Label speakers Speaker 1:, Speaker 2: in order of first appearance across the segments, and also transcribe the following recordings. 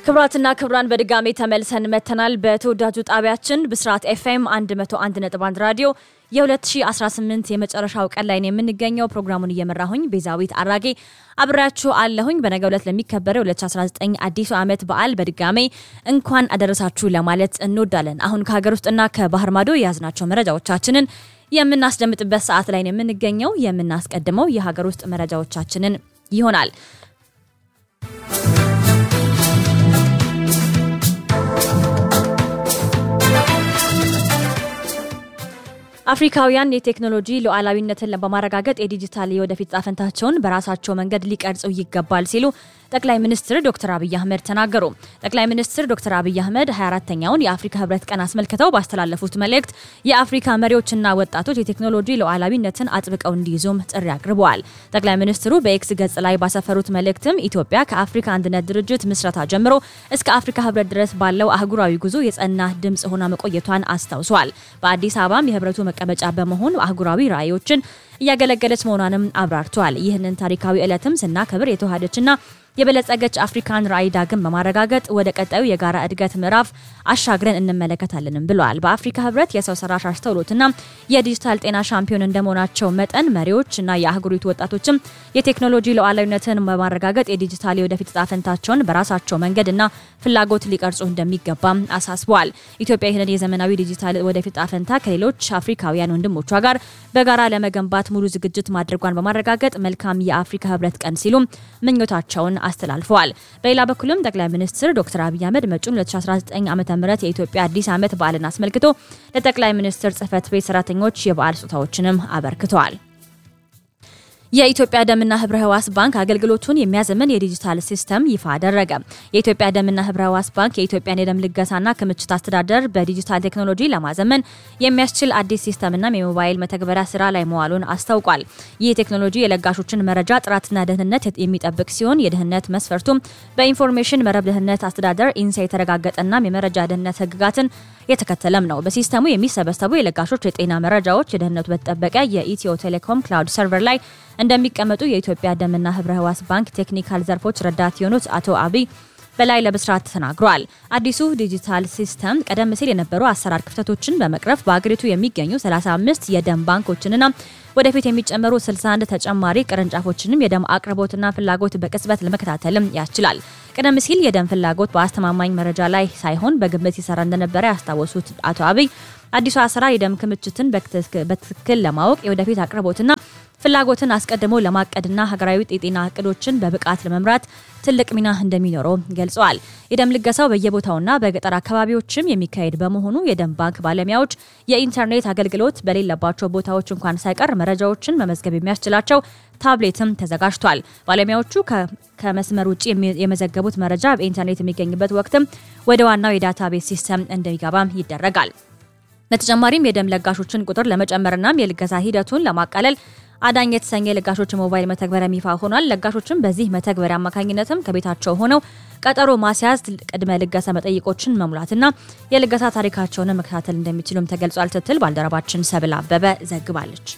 Speaker 1: ክብራትና ክብራን በድጋሚ ተመልሰን መተናል። በተወዳጁ ጣቢያችን ብስራት ኤፍኤም 101.1 ራዲዮ የ2018 የመጨረሻው ቀን ላይ ነው የምንገኘው። ፕሮግራሙን እየመራሁኝ ቤዛዊት አራጌ አብሬያችሁ አለሁኝ። በነገው ዕለት ለሚከበረው 2019 አዲሱ ዓመት በዓል በድጋሜ እንኳን አደረሳችሁ ለማለት እንወዳለን። አሁን ከሀገር ውስጥና ከባህር ማዶ የያዝናቸው መረጃዎቻችንን የምናስደምጥበት ሰዓት ላይ ነው የምንገኘው። የምናስቀድመው የሀገር ውስጥ መረጃዎቻችንን ይሆናል። አፍሪካውያን የቴክኖሎጂ ሉዓላዊነትን በማረጋገጥ የዲጂታል የወደፊት ጣፈንታቸውን በራሳቸው መንገድ ሊቀርጹ ይገባል ሲሉ ጠቅላይ ሚኒስትር ዶክተር አብይ አህመድ ተናገሩ። ጠቅላይ ሚኒስትር ዶክተር አብይ አህመድ 24ተኛውን የአፍሪካ ህብረት ቀን አስመልክተው ባስተላለፉት መልእክት የአፍሪካ መሪዎችና ወጣቶች የቴክኖሎጂ ሉዓላዊነትን አጥብቀው እንዲይዙም ጥሪ አቅርበዋል። ጠቅላይ ሚኒስትሩ በኤክስ ገጽ ላይ ባሰፈሩት መልእክትም ኢትዮጵያ ከአፍሪካ አንድነት ድርጅት ምስረታ ጀምሮ እስከ አፍሪካ ህብረት ድረስ ባለው አህጉራዊ ጉዞ የጸና ድምፅ ሆና መቆየቷን አስታውሰዋል። በአዲስ አበባም የህብረቱ መቀመጫ በመሆን አህጉራዊ ራዕዮችን እያገለገለች መሆኗንም አብራርተዋል። ይህንን ታሪካዊ ዕለትም ስናከብር የተዋሃደችና የበለጸገች አፍሪካን ራዕይ ዳግም በማረጋገጥ ወደ ቀጣዩ የጋራ እድገት ምዕራፍ አሻግረን እንመለከታለንም ብለዋል። በአፍሪካ ህብረት የሰው ሰራሽ አስተውሎትና የዲጂታል ጤና ሻምፒዮን እንደመሆናቸው መጠን መሪዎችና የአህጉሪቱ ወጣቶችም የቴክኖሎጂ ሉዓላዊነትን በማረጋገጥ የዲጂታል የወደፊት ዕጣ ፈንታቸውን በራሳቸው መንገድና ፍላጎት ሊቀርጹ እንደሚገባም አሳስበዋል። ኢትዮጵያ ይህንን የዘመናዊ ዲጂታል ወደፊት ዕጣ ፈንታ ከሌሎች አፍሪካውያን ወንድሞቿ ጋር በጋራ ለመገንባት ሙሉ ዝግጅት ማድረጓን በማረጋገጥ መልካም የአፍሪካ ህብረት ቀን ሲሉም ምኞታቸውን አስተላልፈዋል። በሌላ በኩልም ጠቅላይ ሚኒስትር ዶክተር አብይ አህመድ መጪውን 2019 ዓ ም የኢትዮጵያ አዲስ ዓመት በዓልን አስመልክቶ ለጠቅላይ ሚኒስትር ጽህፈት ቤት ሰራተኞች የበዓል ስጦታዎችንም አበርክተዋል። የኢትዮጵያ ደምና ህብረ ህዋስ ባንክ አገልግሎቱን የሚያዘምን የዲጂታል ሲስተም ይፋ አደረገ። የኢትዮጵያ ደምና ህብረ ህዋስ ባንክ የኢትዮጵያን የደም ልገሳና ክምችት አስተዳደር በዲጂታል ቴክኖሎጂ ለማዘመን የሚያስችል አዲስ ሲስተምና የሞባይል መተግበሪያ ስራ ላይ መዋሉን አስታውቋል። ይህ ቴክኖሎጂ የለጋሾችን መረጃ ጥራትና ደህንነት የሚጠብቅ ሲሆን የደህንነት መስፈርቱም በኢንፎርሜሽን መረብ ደህንነት አስተዳደር ኢንሳ የተረጋገጠና የመረጃ ደህንነት ህግጋትን የተከተለም ነው። በሲስተሙ የሚሰበሰቡ የለጋሾች የጤና መረጃዎች የደህንነቱ በተጠበቀ የኢትዮ ቴሌኮም ክላውድ ሰርቨር ላይ እንደሚቀመጡ የኢትዮጵያ ደምና ህብረ ህዋስ ባንክ ቴክኒካል ዘርፎች ረዳት የሆኑት አቶ አብይ በላይ ለብስራት ተናግረዋል። አዲሱ ዲጂታል ሲስተም ቀደም ሲል የነበሩ አሰራር ክፍተቶችን በመቅረፍ በአገሪቱ የሚገኙ 35 የደም ባንኮችንና ወደፊት የሚጨመሩ 61 ተጨማሪ ቅርንጫፎችንም የደም አቅርቦትና ፍላጎት በቅጽበት ለመከታተልም ያስችላል። ቀደም ሲል የደም ፍላጎት በአስተማማኝ መረጃ ላይ ሳይሆን በግምት ይሰራ እንደነበረ ያስታወሱት አቶ አብይ አዲሱ አሰራር የደም ክምችትን በትክክል ለማወቅ የወደፊት አቅርቦትና ፍላጎትን አስቀድሞ ለማቀድና ሀገራዊ የጤና እቅዶችን በብቃት ለመምራት ትልቅ ሚና እንደሚኖረው ገልጸዋል። የደም ልገሳው በየቦታውና በገጠር አካባቢዎችም የሚካሄድ በመሆኑ የደም ባንክ ባለሙያዎች የኢንተርኔት አገልግሎት በሌለባቸው ቦታዎች እንኳን ሳይቀር መረጃዎችን መመዝገብ የሚያስችላቸው ታብሌትም ተዘጋጅቷል። ባለሙያዎቹ ከመስመር ውጭ የመዘገቡት መረጃ በኢንተርኔት የሚገኝበት ወቅትም ወደ ዋናው የዳታቤዝ ሲስተም እንደሚገባም ይደረጋል። በተጨማሪም የደም ለጋሾችን ቁጥር ለመጨመርናም የልገሳ ሂደቱን ለማቃለል አዳኝ የተሰኘ የለጋሾች ሞባይል መተግበሪያ ይፋ ሆኗል። ለጋሾችም በዚህ መተግበሪያ አማካኝነትም ከቤታቸው ሆነው ቀጠሮ ማስያዝ፣ ቅድመ ልገሳ መጠይቆችን መሙላትና የልገሳ ታሪካቸውን መከታተል እንደሚችሉም ተገልጿል ስትል ባልደረባችን ሰብል አበበ ዘግባለች።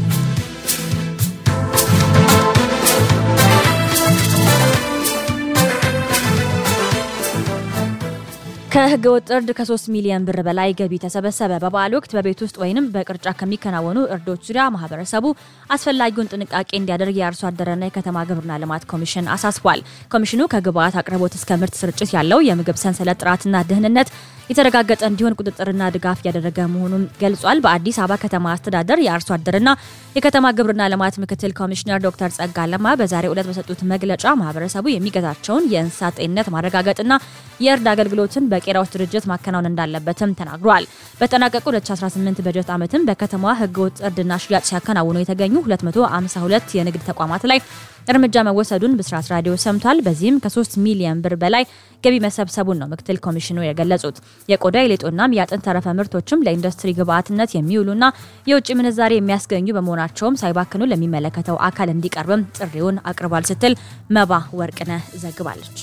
Speaker 1: ከህገ ወጥ እርድ ከ3 ሚሊዮን ብር በላይ ገቢ ተሰበሰበ። በበዓል ወቅት በቤት ውስጥ ወይም በቅርጫ ከሚከናወኑ እርዶች ዙሪያ ማህበረሰቡ አስፈላጊውን ጥንቃቄ እንዲያደርግ የአርሶ አደርና የከተማ ግብርና ልማት ኮሚሽን አሳስቧል። ኮሚሽኑ ከግብዓት አቅርቦት እስከ ምርት ስርጭት ያለው የምግብ ሰንሰለት ጥራትና ደህንነት የተረጋገጠ እንዲሆን ቁጥጥርና ድጋፍ እያደረገ መሆኑን ገልጿል። በአዲስ አበባ ከተማ አስተዳደር የአርሶ አደርና የከተማ ግብርና ልማት ምክትል ኮሚሽነር ዶክተር ጸጋ ለማ በዛሬው ዕለት በሰጡት መግለጫ ማህበረሰቡ የሚገዛቸውን የእንስሳት ጤንነት ማረጋገጥና የእርድ አገልግሎትን በቄራዎች ድርጅት ማከናወን እንዳለበትም ተናግሯል። በተጠናቀቁ 2018 በጀት ዓመትም በከተማዋ ህገወጥ እርድና ሽያጭ ሲያከናውኑ የተገኙ 252 የንግድ ተቋማት ላይ እርምጃ መወሰዱን ብስራት ራዲዮ ሰምቷል። በዚህም ከ3 ሚሊዮን ብር በላይ ገቢ መሰብሰቡን ነው ምክትል ኮሚሽኑ የገለጹት። የቆዳ የሌጦናም የአጥንት ተረፈ ምርቶችም ለኢንዱስትሪ ግብዓትነት የሚውሉና የውጭ ምንዛሬ የሚያስገኙ በመሆናቸውም ሳይባክኑ ለሚመለከተው አካል እንዲቀርብም ጥሪውን አቅርቧል ስትል መባ ወርቅነህ ዘግባለች።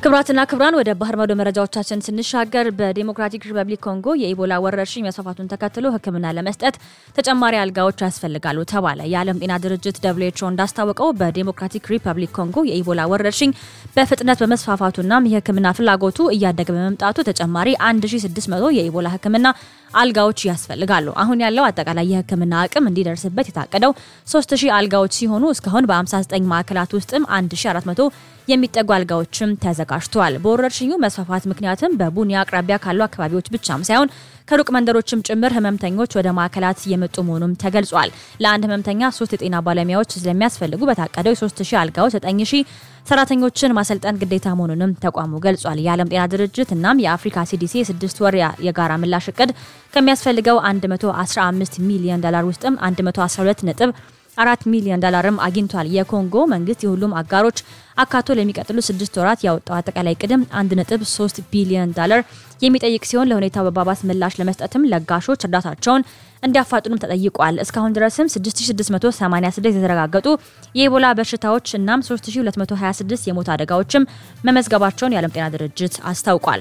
Speaker 1: ክብራትና ክብራን ወደ ባህር ማዶ መረጃዎቻችን ስንሻገር በዴሞክራቲክ ሪፐብሊክ ኮንጎ የኢቦላ ወረርሽኝ መስፋፋቱን ተከትሎ ሕክምና ለመስጠት ተጨማሪ አልጋዎች ያስፈልጋሉ ተባለ። የዓለም ጤና ድርጅት ደብሊው ኤች ኦ እንዳስታወቀው በዴሞክራቲክ ሪፐብሊክ ኮንጎ የኢቦላ ወረርሽኝ በፍጥነት በመስፋፋቱና የሕክምና ፍላጎቱ እያደገ በመምጣቱ ተጨማሪ 1600 የኢቦላ ሕክምና አልጋዎች ያስፈልጋሉ። አሁን ያለው አጠቃላይ የህክምና አቅም እንዲደርስበት የታቀደው 3000 አልጋዎች ሲሆኑ እስካሁን በ59 ማዕከላት ውስጥም 1400 የሚጠጉ አልጋዎችም ተዘጋጅተዋል። በወረርሽኙ መስፋፋት ምክንያትም በቡኒ አቅራቢያ ካሉ አካባቢዎች ብቻም ሳይሆን ከሩቅ መንደሮችም ጭምር ህመምተኞች ወደ ማዕከላት እየመጡ መሆኑም ተገልጿል። ለአንድ ህመምተኛ ሶስት የጤና ባለሙያዎች ስለሚያስፈልጉ በታቀደው የ3000 አልጋዎች 9000 ሰራተኞችን ማሰልጠን ግዴታ መሆኑንም ተቋሙ ገልጿል። የዓለም ጤና ድርጅት እናም የአፍሪካ ሲዲሲ የስድስት ወር የጋራ ምላሽ እቅድ ከሚያስፈልገው 115 ሚሊዮን ዶላር ውስጥም 112 ነጥብ አራት ሚሊዮን ዶላርም አግኝቷል። የኮንጎ መንግስት የሁሉም አጋሮች አካቶ ለሚቀጥሉ ስድስት ወራት ያወጣው አጠቃላይ ቅድም 1.3 ቢሊዮን ዶላር የሚጠይቅ ሲሆን ለሁኔታው መባባስ ምላሽ ለመስጠትም ለጋሾች እርዳታቸውን እንዲያፋጥኑም ተጠይቋል። እስካሁን ድረስም 6686 የተረጋገጡ የኢቦላ በሽታዎች እናም 3226 የሞት አደጋዎችም መመዝገባቸውን የዓለም ጤና ድርጅት አስታውቋል።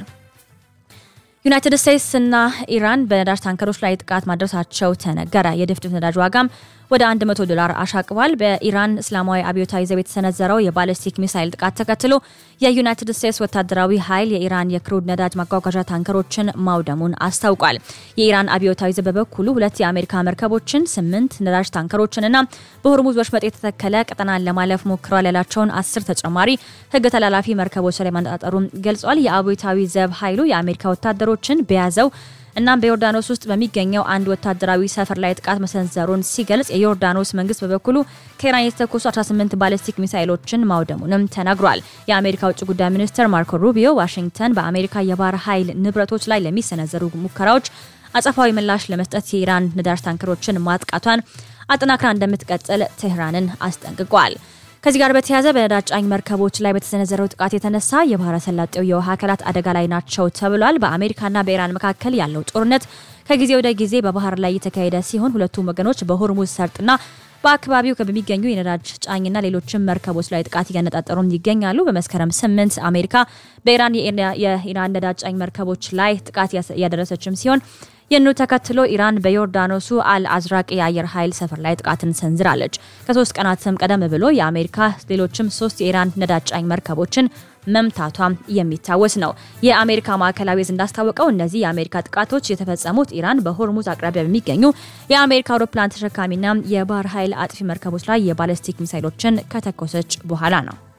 Speaker 1: ዩናይትድ ስቴትስ እና ኢራን በነዳጅ ታንከሮች ላይ ጥቃት ማድረሳቸው ተነገረ። የድፍድፍ ነዳጅ ዋጋም ወደ 100 ዶላር አሻቅቧል። በኢራን እስላማዊ አብዮታዊ ዘብ የተሰነዘረው የባለስቲክ ሚሳይል ጥቃት ተከትሎ የዩናይትድ ስቴትስ ወታደራዊ ኃይል የኢራን የክሩድ ነዳጅ ማጓጓዣ ታንከሮችን ማውደሙን አስታውቋል። የኢራን አብዮታዊ ዘብ በበኩሉ ሁለት የአሜሪካ መርከቦችን፣ ስምንት ነዳጅ ታንከሮችንና በሆርሙዝ ወሽመጥ የተተከለ ቀጠናን ለማለፍ ሞክረዋል ያላቸውን አስር ተጨማሪ ሕግ ተላላፊ መርከቦች ላይ ማነጣጠሩን ገልጿል። የአብዮታዊ ዘብ ኃይሉ የአሜሪካ ወታደሮችን በያዘው እናም በዮርዳኖስ ውስጥ በሚገኘው አንድ ወታደራዊ ሰፈር ላይ ጥቃት መሰንዘሩን ሲገልጽ የዮርዳኖስ መንግስት በበኩሉ ከኢራን የተተኮሱ 18 ባሊስቲክ ሚሳይሎችን ማውደሙንም ተናግሯል። የአሜሪካ ውጭ ጉዳይ ሚኒስትር ማርኮ ሩቢዮ ዋሽንግተን በአሜሪካ የባህር ኃይል ንብረቶች ላይ ለሚሰነዘሩ ሙከራዎች አጸፋዊ ምላሽ ለመስጠት የኢራን ነዳጅ ታንከሮችን ማጥቃቷን አጠናክራ እንደምትቀጥል ቴህራንን አስጠንቅቋል። ከዚህ ጋር በተያያዘ በነዳጅ ጫኝ መርከቦች ላይ በተሰነዘረው ጥቃት የተነሳ የባህረ ሰላጤው የውሃ አካላት አደጋ ላይ ናቸው ተብሏል። በአሜሪካና በኢራን መካከል ያለው ጦርነት ከጊዜ ወደ ጊዜ በባህር ላይ የተካሄደ ሲሆን ሁለቱም ወገኖች በሆርሙዝ ሰርጥና በአካባቢው በሚገኙ የነዳጅ ጫኝና ሌሎችም መርከቦች ላይ ጥቃት እያነጣጠሩም ይገኛሉ። በመስከረም ስምንት አሜሪካ በኢራን የኢራን ነዳጅ ጫኝ መርከቦች ላይ ጥቃት እያደረሰችም ሲሆን ይህኑ ተከትሎ ኢራን በዮርዳኖሱ አል አዝራቅ የአየር ኃይል ሰፈር ላይ ጥቃትን ሰንዝራለች። ከሶስት ቀናትም ቀደም ብሎ የአሜሪካ ሌሎችም ሶስት የኢራን ነዳጅ ጫኝ መርከቦችን መምታቷም የሚታወስ ነው። የአሜሪካ ማዕከላዊ ዕዝ እንዳስታወቀው እነዚህ የአሜሪካ ጥቃቶች የተፈጸሙት ኢራን በሆርሙዝ አቅራቢያ በሚገኙ የአሜሪካ አውሮፕላን ተሸካሚና የባህር ኃይል አጥፊ መርከቦች ላይ የባለስቲክ ሚሳይሎችን ከተኮሰች በኋላ ነው።